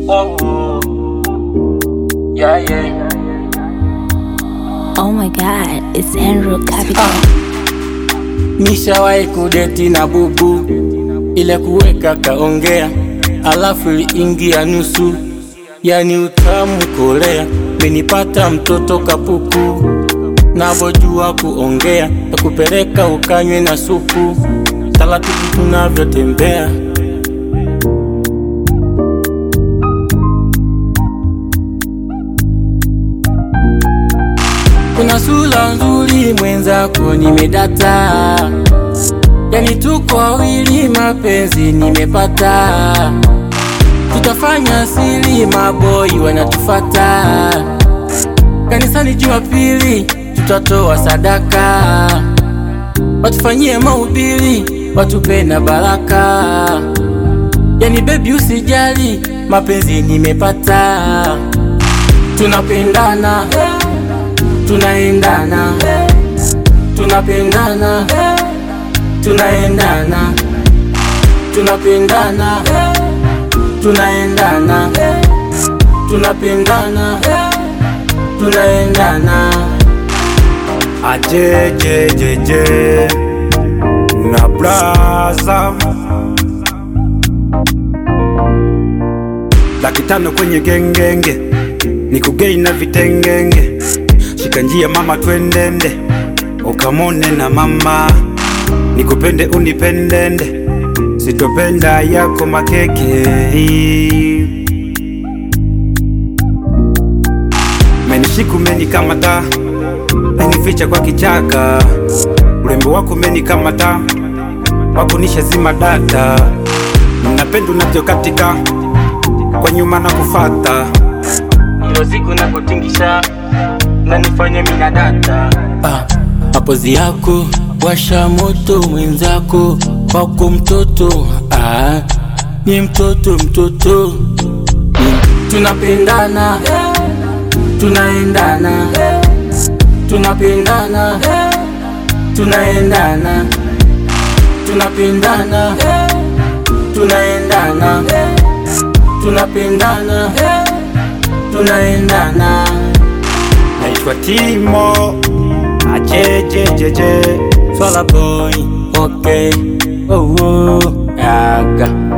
Oh, yeah, yeah. Oh my god, it's Andrew Capital. Ah. Nishawahi kudeti na bubu, ile kuweka kaongea, alafu iliingia nusu, yani utamu kolea, menipata mtoto kapuku, navojua kuongea, takupeleka ukanywe na supu, taratibu tunavyotembea Kuna sura nzuri mwenzako nimedata, yani tuko wawili mapenzi nimepata, tutafanya siri maboi wanatufata, kanisani Jumapili tutatoa sadaka, watufanyie mahubiri watupe na baraka, yani bebi usijali mapenzi nimepata, tunapendana tunaendana tunapendana tunaendana tunapendana tunaendana tunapendana tunaendana ajejejeje na braza laki tano kwenye gengenge nikugei na vitengenge shika njia mama twendende ukamone na mama nikupende unipendende sitopenda yako makeke menishiku meni kama taa menificha kwa kichaka urembo wako meni kama taa wakunisha zima data napenda unavyokatika kwa nyuma na kufata ilo siku napotingisha nanifanya mina data ah, mapozi yako washa moto mwenzako wako mtoto ah, ni mtoto mtoto ni, tunapendana tunaendana tunapendana tunaendana tunapendana tunaendana tunapendana tunaendana naitwa Timo ajejejeje Swala boy, okay, oh, oh, aga